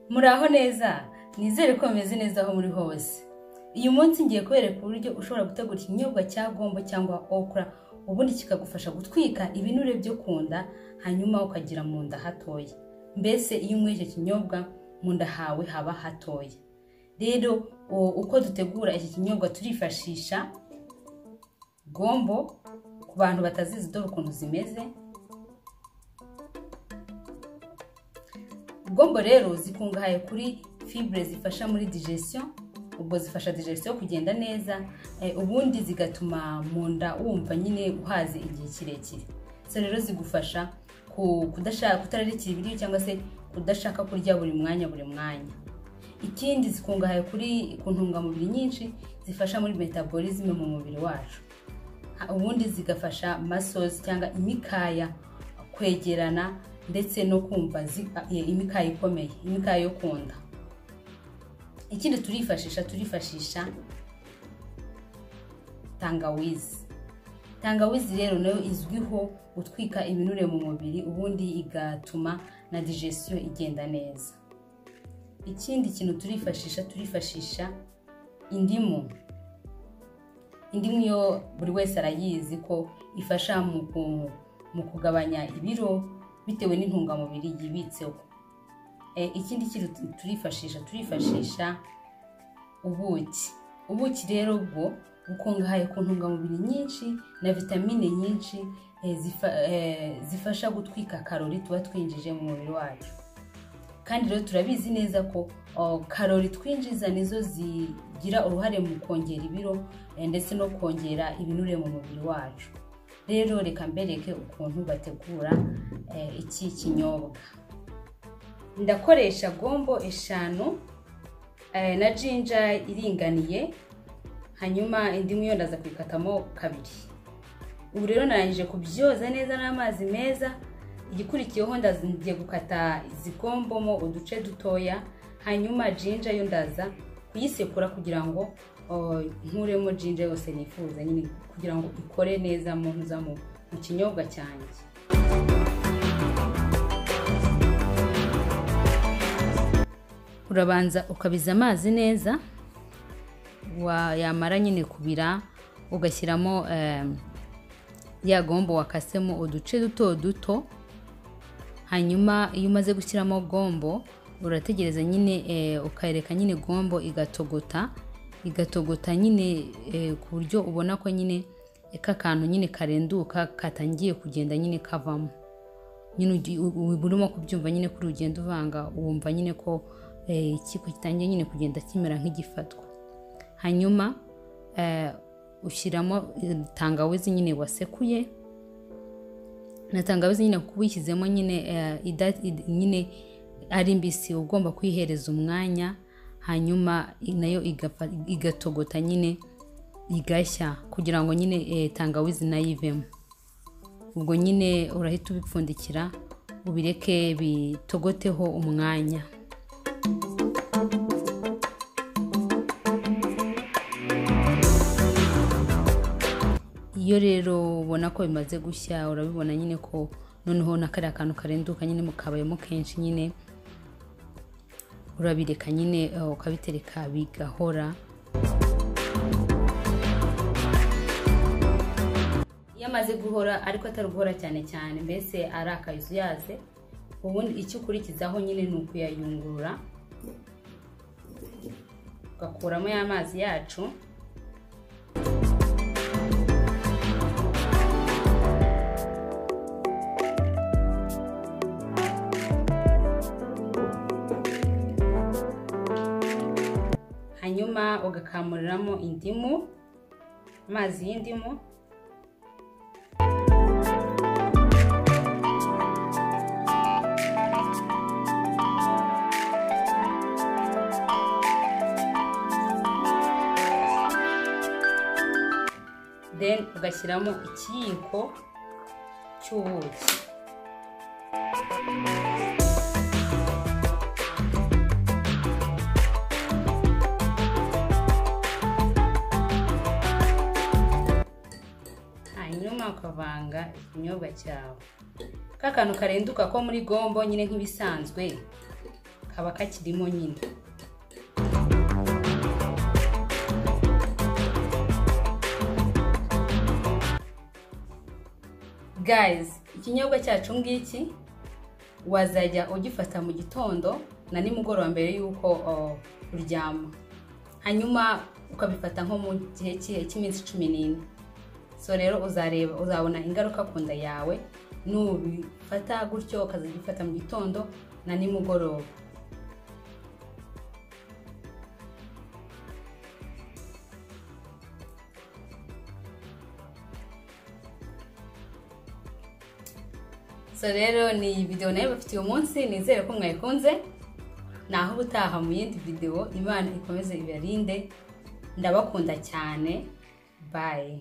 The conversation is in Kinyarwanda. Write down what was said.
muraho neza nizere ko bameze neza aho muri hose uyu munsi ngiye kubereka uburyo ushobora gutegura ikinyobwa cya gombo cyangwa okura ubundi kikagufasha gutwika ibinure byo ku nda hanyuma ukagira mu nda hatoya mbese iyo unyweye icyo kinyobwa mu nda hawe haba hatoya rero uko dutegura iki kinyobwa turifashisha gombo ku bantu batazizi dore ukuntu zimeze gombo rero zikungahaye kuri fibure zifasha muri digestion ubwo zifasha digestion kugenda neza ubundi zigatuma mu nda wumva nyine uhaze igihe kirekire zo rero zigufasha kutararikira ibiryo cyangwa se kudashaka kurya buri mwanya buri mwanya ikindi zikungahaye kuri ku ntungamubiri nyinshi zifasha muri metabolisme mu mubiri wacu ubundi zigafasha masozi cyangwa imikaya kwegerana ndetse no kumva imikaya ikomeye imikaya yo ku nda ikindi turifashisha turifashisha tangawizi tangawizi rero nayo izwiho gutwika ibinure mu mubiri ubundi igatuma na digestion igenda neza ikindi kintu turifashisha turifashisha indimu indimu yo buri wese arayizi ko ifasha mu kugabanya ibiro bitewe n'intungamubiri yibitseho ikindi kintu turifashisha turifashisha ubuki ubuki rero bwo bukungahaye ku ntungamubiri nyinshi na vitamine nyinshi zifasha gutwika karori tuba twinjije mu mubiri wacu kandi rero turabizi neza ko karori twinjiza nizo zigira uruhare mu kongera ibiro ndetse no kongera ibinure mu mubiri wacu rero reka mbereke ukuntu bategura iki kinyobwa ndakoresha gombo eshanu na jinja iringaniye hanyuma indimu yo ndaza kuyikatamo kabiri ubu rero narangije kubyoza neza n'amazi meza igikurikiyeho ndagiye gukata izi gombomo uduce dutoya hanyuma jinja yo ndaza kuyisekura kugira ngo nkuremo jinja yose nifuza nyine kugira ngo ikore neza mu mu kinyobwa cyanjye urabanza ukabiza amazi neza yamara nyine kubira ugashyiramo ya gombo wakasemo uduce duto duto hanyuma iyo umaze gushyiramo gombo urategereza nyine ukareka nyine gombo igatogota igatogota nyine ku buryo ubona ko nyine k'akantu nyine karenduka katangiye kugenda nyine kavamo nyine urimo kubyumva nyine kuri ugenda uvanga wumva nyine ko ikiko gitangiye nyine kugenda kimera nk'igifatwa hanyuma ushyiramo tangawizi nyine wasekuye na tangawizi nyine kuba uyishyizemo nyine ari mbisi ugomba kuyihereza umwanya hanyuma nayo igatogota nyine igashya kugira ngo nyine tangawizi nayo ivemo ubwo nyine urahita ubipfundikira ubireke bitogoteho umwanya iyo rero ubona ko bimaze gushya urabibona nyine ko noneho na kariya kantu karenduka nyine kabayemo kenshi nyine urabireka nyine ukabitereka bigahora iyo amaze guhora ariko atari guhora cyane cyane mbese ari akayuzuyaze ubundi icyo ukurikizaho nyine ni ukuyayungurura ugakuramo ya mazi yacu hanyuma ugakamuriramo indimu amazi y'indimu then ugashyiramo ikiyiko cy'ubuki ukavanga ikinyobwa cyawe ka kantu karenduka ko muri gombo nyine nk'ibisanzwe kaba kakirimo nyine guys ikinyobwa cyacu ngiki wazajya ugifata mu gitondo na nimugoroba mbere y'uko uh, uryama hanyuma ukabifata nko mu gihe kihe cy'iminsi cumi n'ine so rero uzareba uzabona ingaruka ku nda yawe nubifata gutyo ukazajya ubifata mu gitondo na nimugoroba so rero ni video nayo bafite uyu munsi nizere ko mwayikunze naho ubutaha mu yindi video imana ikomeze ibarinde ndabakunda cyane bye